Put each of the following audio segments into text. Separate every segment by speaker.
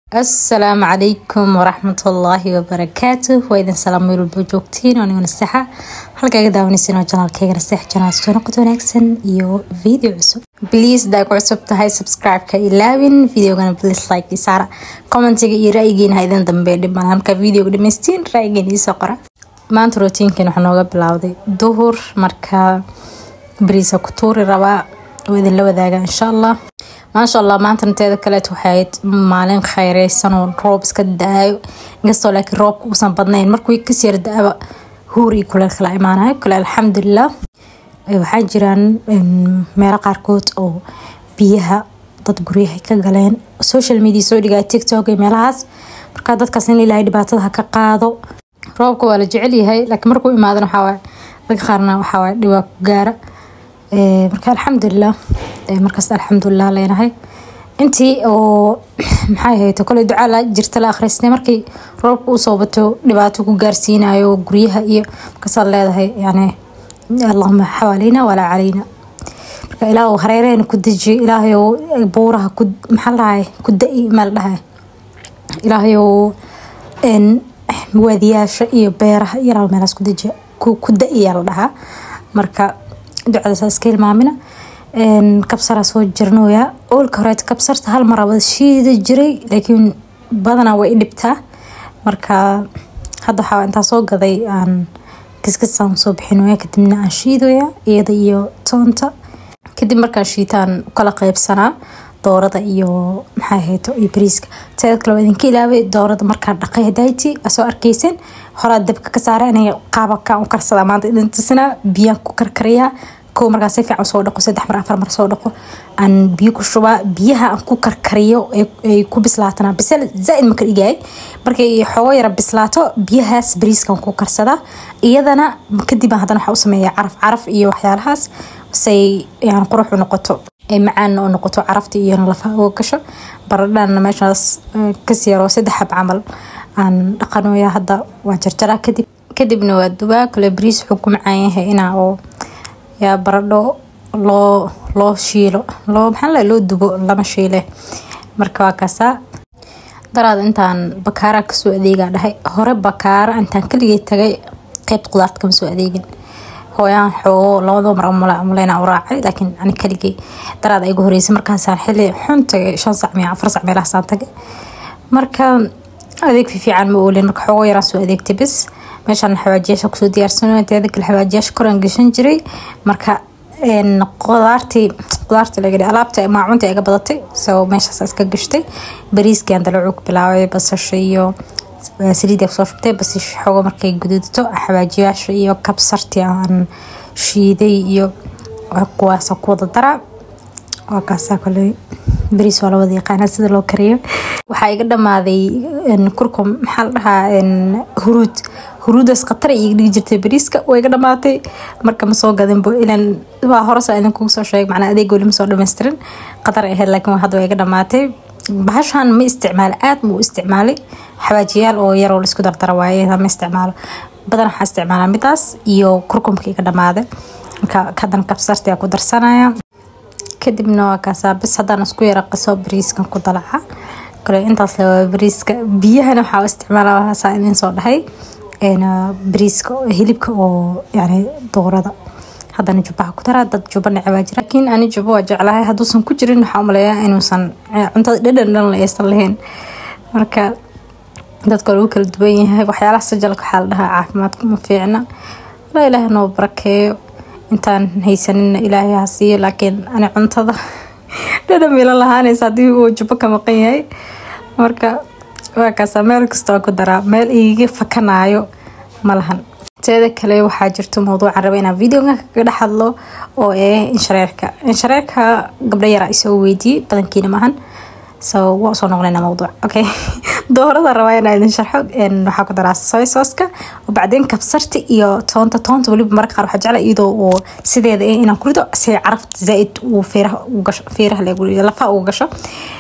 Speaker 1: asalaamu calaykum waraxmatullaahi wabarakaatu waa idin salaam meel walba joogtiin aniguna saxa halkaaga daawanaysan oo janaalkayga sax janaal soo noqod wanaagsan iyo video cusub please daa ku cusub tahay subscribe-ka ilaawin videogana please like isaara commentiga iyo ra-yigiina ha idin dambe dhiban halka videoga dhamaystiin ra-yigiina iisoo qora maanta rootiinkan waxaa nooga bilowday duhur marka bariisa ku tuuri rabaa oo idinla wadaaga insha allah maasha allah maantana teeda kaleet waxay ahayd maalin khayreysan oo roob iska da-ayo inkastoo laakiin roobka uusan badnayn markuu kas yar da-aba huur iyo kuleel kala imaanayo kale alxamdulilah waxaa jiraan meelo qaarkood oo biyaha dad guryaha ka galeen social media soo dhigaya tiktok iyo meelahaas marka dadkaas in ilaahay dhibaatada ha ka qaado roobka waa la jecel yahay laakiin markuu imaadana waxaa dadka qaarna waxaa dhibaa ku gaara marka alxamdulilah markaas alxamdulilah leenahay intii oo maxay ahayd koley ducaa la jirta la akhriistay markii roobka usoo bato dhibaato ku gaarsiinayo guryaha iyo markaasaad leedahay yani allahuma xawaaleyna walaa calayna marka ilaah hareerehena ku deji ilaahayow buuraha ku maxaa ladhahay ku da-i meel dhahay ilaahayow waadiyaasha iyo beeraha iyo ilaah meelaas ku deji ku da-iyaa la dhahaa marka ducadaas iska hilmaamina kabsaraa soo jirnooya oolka horeeta kabsarta hal mar wada shiida jiray laakiin badanaa way dhibtaa marka hadda waxaa intaa soo gaday aan kiskisaan soo bixinooya kadibna aan shiidoya iyada iyo toonta kadib markaan shiitaan kala qeybsanaa doorada iyo maxaa ahayto iyo bariiska teeda kale waa idinka ilaaway doorada markaan dhaqay hadayti soo arkeysen horaa dabka ka saara inay qaababkaan u karsadaa maanta idin tusinaa biyaan ku karkariyaa kow markaa si fiican soo dhaqo saddex mar afar mar soo dhaqo aan biyo ku shubaa biyaha aan ku karkariyo ay ku bislaatana bisel zaaid ma ka dhigay markay xoogo yara bislaato biyahaas bariiskan ku karsadaa iyadana kadib haddana waxaa u sameeyaa caraf caraf iyo waxyaalahaas say yani qurux u noqoto ay macaan oo noqoto carafta iyo lafaha uga gasho baradhana meeshaas kasi yaroo saddex xab camal aan dhaqanoya hadda waa jarjaraa kadib kadibna waa dubaa kale bariis wuxuu ku macaan yahay inaa oo yaa baradho loo loo shiilo loo maxaa la loo dubo lama shiile marka waa kaasaa daraad intaan bakaara kasoo adeegaa dhahay hore bakaara intaan kaligay tagay qeybt qudaarta kama soo adeegin hooyaan xoogo labadoo mar amuleyna u raacay laakiin ani kaligay daraad igu horeysay markaasaan xili xun tagay shan sac miya afar sac meelahaasaan tagay marka adeeg fiican ma oolin marka xoogo yaraan soo adeegtay bis meeshaan xawaajiyaasha kusoo diyaarsan teeda kale xawaajiyaasha koraan gashan jiray marka qudaartii qudaartii laga alaabta maacunta iga badatay so meeshaas iska gashtay bariiskii aan dalacuug bilaabay basasha iyo saliid kusoo shubtay basish xogo markay guduudto xawaajiyaasha iyo kabsartii aan shiiday iyo kuwaasa ku wada daraa waa kaasaa kale bariis waa lawada yaqaana sida loo kariyo waxaa iga dhamaaday kurkum maxaa la dhahaa huruud huruudaas khatar iga dhigi jirtay bariiska waa iga dhamaatay marka ma soo gadinbo ilan waa horesa idinkugu soo sheegay macnaa adeeg weli ma soo dhammaystirin khatar ay ahayd laakiin hadda waa iga dhamaatay bahashan ma isticmaalo aad ma u isticmaalay xawaajiyaal oo yaroo laisku dardara waaye ma isticmaalo badan waxaa isticmaalaa midaas iyo kurkumka iga dhamaaday marka hadan kabsarti ku darsanaya kadibna waa kaasaa bis haddaan isku yara qaso bariiskan ku dalaca kale intaas le waa bariiska biyahana waxaa isticmaala waasaa idin soo dhahay bariiska hilibka oo yani doorada haddana jubaha ku daraa dad juba necbaa jira laakiin ani juba waa jeclahay hadduusan ku jirin waxaa umaleeyaa inuusan cuntada dhadhan dhan la aysan lahayn marka dadka lagu kala duwan yahay waxyaalaha sajalka waxaa la dhahaa caafimaadku ma fiicna walaa ilaahay noo barakeeyo intaan haysanina ilaahay ha siiyo laakiin ani cuntada dhadhan mila lahaanaysa haddii uu jubo ka maqan yahay marka waa kaasa meel kasta waa ku daraa meel iiga fakanaayo ma lahan teeda kale waxaa jirto mawduucan raba inaan videoga kaga dhex hadlo oo ee inshareerka inshareerka gabdho yaraa isoo weydiiyey badankiina maahan so waa usoo noqonayna mawduuc okay doorada rabaa inaa idin sharxo waxaa ku daraa soy sooska oo bacdeen kabsarta iyo toonta toonta weliba marka qaar waxaa jecla iyadoo oo sideeda eh inaan kurido si carafta zaaid uu feeraha u gasho feeraha lagu lafaha ugu gasho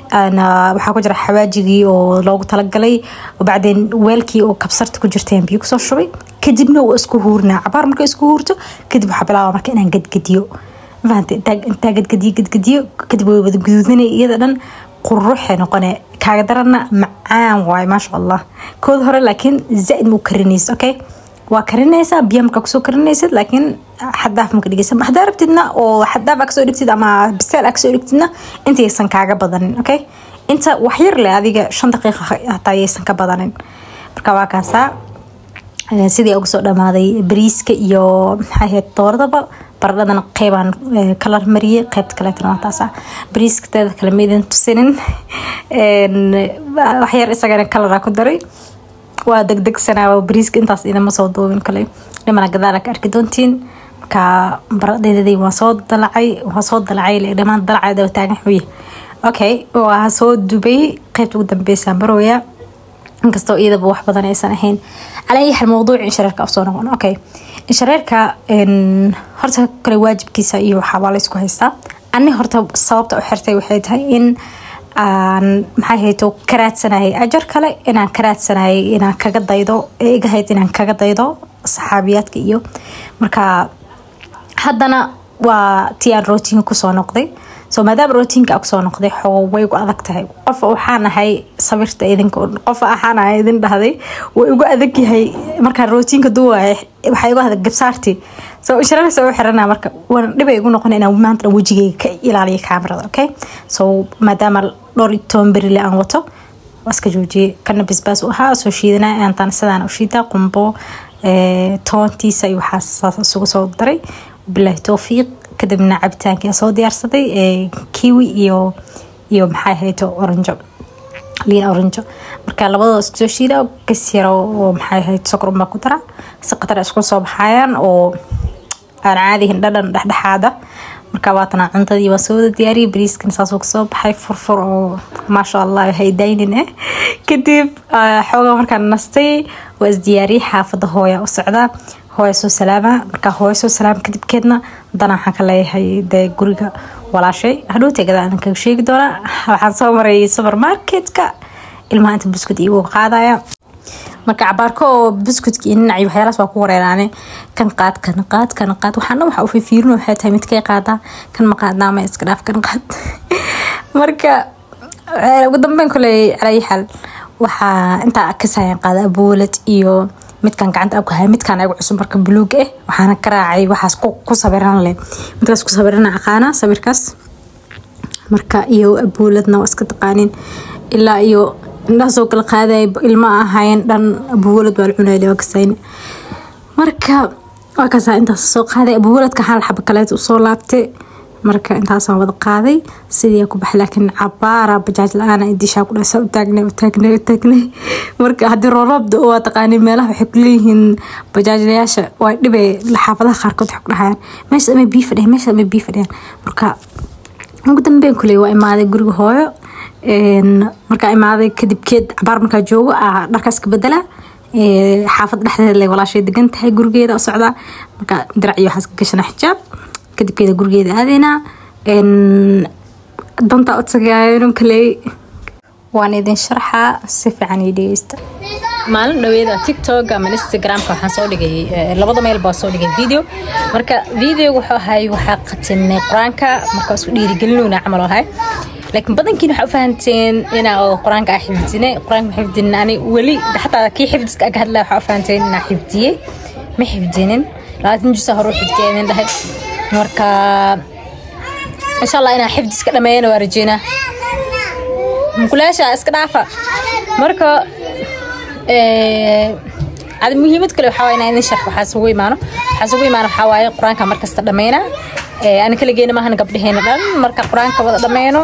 Speaker 1: waxaa ku jira xawaajigii oo loogu talagalay oo bacdeen weelkii oo kabsarta ku jirteen biyo kusoo shubay kadibna waa isku huurinaa cabaar marka isku huurto kadib waxaa bilaaba marka inaan gadgadiyo fahante intaa gadgadiyo gadgadiyo kadib way wada guduudanay iyada dhan quruxay noqone kaaga darana macaan waaye maasha allah kood hore laakiin zaaid mau karinaysa okay waa karinaysaa biya markaa kusoo karinaysid laakiin xadaaf maka dhigaysa hadaa rabtidna oo xadaaf aa kasoo dhigtid ama biseel aa kasoo dhigtidna intaysan kaaga badanin okay inta waxyar leh adiga shan daqiiqa hataa yaysan ka badanin marka waa kaasaa sidii uga soo dhamaaday bariiska iyo maxaa ahayd dooradaba baradhadana qeybaan kalar mariyey qeybta kaleetana waa taasa bariiska teeda kale ma idin tusinin waxyar isagana kalaraa ku daray waa degdegsanaa bariiska intaas idama soo duubin kale dhimana gadaala ka arki doontiin marka baradhadeedii waa soo dalacay waa soo dalacay dhamaan dalacay daba taagan xuye okay waa soo dubay qeybta ugu dambeysa marooya inkastoo iyadaba wax badan aysan ahayn calaa ayi xal mawduuc inshareerka afsoo noqon okay inshareerka horta kale waajibkiisa iyo waxaa waa laysku haystaa ani horta sababta u xirtay waxay tahay in aan maxay hayto ka raadsanayay ajar kale inaan ka raadsanayay inaan kaga daydo ee igahayd inaan kaga daydo saxaabiyaadka iyo marka haddana waa tii aan rootiinka kusoo noqday so maadaama rootiinka kusoo noqday xoo way gu adag tahay qof waxaan ahay sabirta idinka qof waxaan ahay idin dhahday way ugu adag yahay markaan rootiinka duwaya waxaa igu adag gabsaartii so inshareer soo xirana marka waan dhibay igu noqon inaan maanta wejigayga ka ilaaliyo kaamirada okay so maadaama dhowr iyo toban berile aan wato waa iska joojiyey kana basbaas u ahaa soo shiidanaya aantaan sidaan u shiidaa qumbo toontiisa iyo waxaas isugu soo daray bilaahi towfiiq kadibna cabitaankii soo diyaarsaday kiwi iyo iyo maxay ahayd oranjo liin oranjo marka labadoo isku soo shiida gas yaro oo maxay ahayd sokor unbaa ku dara si qatar isku soo baxayaan oo aan caadihin dhadhan dhexdhexaada marka waatana cuntadii waa soo wada diyaariyay bariiskan saasuu kasoo baxay furfur oo maasha allah haydaynin eh kadib xoogaa markaan nastay waa isdiyaariyay xaafada hooya u socdaa hooya soo salaama markaa hooya soo salaama kadibkeedna haddana waxaan ka leeyahay dee guriga walaashay hadhowtay gadaan kaga sheegi doonaa waxaan soo maray supermarketka ilmaha inta buskud iigu qaadaya marka cabaarko oo buskudka iyo ninaci waxyaalaas waa ku wareeraane kan qaad kan qaad kan qaad waxaana waxa u fifiirin waxay tahay midkay qaadaa kan ma qaadnaa ma iska dhaaf kan qaad marka ugu dambeyn koley calaayi xal waxaa intaa kasayaan qaada aboolad iyo midkan gacanta abku haya midkan ayagu cusub marka buluug eh waxaana ka raacay waxaas ku sabiran leh midkaas ku sabirana aqaana sawirkaas marka iyo abooladna waa iska taqaanin ilaa iyo indhahaasoo kala qaaday ilma ahayn dhan abuwalad waa la cunayl waa kasayne marka waa kasaa intaas soo qaaday abuwaladka hal xaba kaleet usoo laabtay marka intaasaan wada qaaday sidii ku baxay laakiin cabaara bajaaj la-aan dishaa ku dhasa utaagnay utaagnay utaagnay marka haddii rooroobda waa taqaani meelaha waxay kuleeyihiin bajaajlayaasha waa dhibay xaafadaha qaarkood waxay ku dhahayaan meesha ama bii fadhiyan meesha ama bii fadhiyaan marka ugu dambeyn kuley waa imaaday guriga hooyo markaa imaaday kadibkeed cabaar markaa joogo dharkaas ka bedela xaafad dhexdeeda le walaashay degan tahay gurigeeda u socdaa marka dirac iyo waxaas ka gashana xijaab kadibkeeda gurigeeda aadeynaa danta odsagaayon kaley waan idin sharxaa si fiican ii dhegeysta maalin dhaweeda tiktok ama instagramka waxaan soo dhigay labada meel baa soo dhigay video marka videoga wuxuu ahay waxaa qatinay qur-aanka marka isku dhiirigelinowna camal ahay laakiin badankiin waxaa u fahanteen inaa qur-aanka aa xifdine qur-aanka ma xifdinin ani weli xataa kii xifdiska aga hadlaya waxaa u fahanteen inaa xifdiyey ma xifdinin labaatan jusa hore u xifdiya idin dhahay marka insha allah inaa xifdiska dhameeyana waa rajeynaa mukulaasha iska dhaafa marka adi muhiimad kale waxaa inaa idin sharx waxaa isugu imaano waxaa isugu imaano waxaa waaye qur-aanka markasta dhameynaa ani kala geena maahan gabdhaheena dhan marka qur-aanka wada dhameyno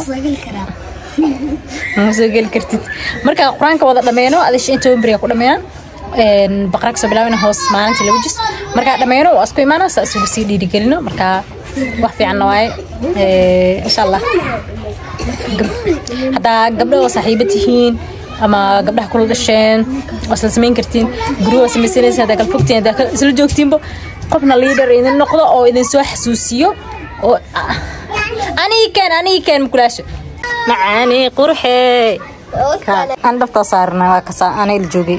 Speaker 1: ma soo geli kartid marka qur-aanka wada dhameyno adisha inta wemberiga ku dhameyna baqraa kasoo bilaabina hoos maalinta laba jis markaa dhameyno waa isku imaana saa isugu sii dhiirigelino marka wax fiicanna waaye insha allah haddaa gabdho oo saaxiibo tihiin ama gabdhaha kula dhasheen waa isla samayn kartiin guryo waa samaysanaysa haddaa kala fogtiin haddaa isla joogtiinba qofna liidar idin noqdo oo idin soo xasuusiyo oo anigi keen anigi keen mukulaasha macaani qurxee aan dhabtaa saarna waa kasaa anay la joogay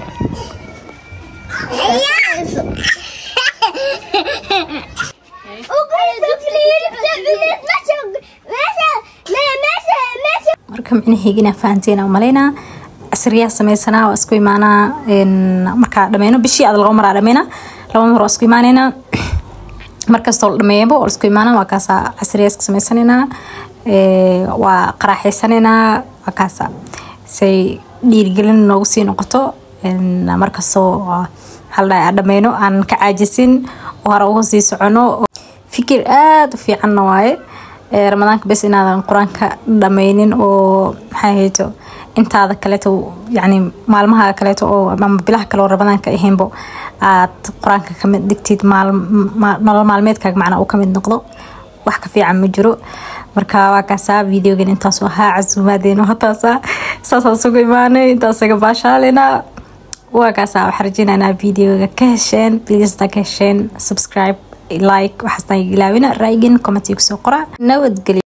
Speaker 1: marka marka micnaheyga inaa fahanteen aan malaynaa casriyaa sameysanaa waa isku imaanaa markaa dhameyno bishii aad laba maraa dhameynaa laba mar waa isku imaaneynaa markastoo la dhameeyaba waa isku imaanaa waa kaasa casriyaa iska sameysanaynaa waa qaraaxeysanaynaa waa kaasa say dhiirigelin noogu sii noqoto markastoo haldhaa dhameyno aan ka caajisin oo hore uga sii socono fikir aada u fiicanna waaye ramadaanka bes inaadan qur-aanka dhameynin oo maxay hayto intaada kaleeto yani maalmaha kaleeto oo ama bilaha kale oo ramadaanka ahaynbo aad qur-aanka kamid dhigtid nolol maalmeedkaaga macnaa uu kamid noqdo wax ka fiican ma jiro marka waa kaasaa videogan intaasu ahaa casuumaadeeno hataasa saasaan sugu imaanay intaasaga baashaalena waa kaasaa waxaa rajeynaynaa videoga ka hesheen pleaseda ka hesheen subscribe like waxaastaan ilaawina raayigin commentiga kusoo qora nabadgelyo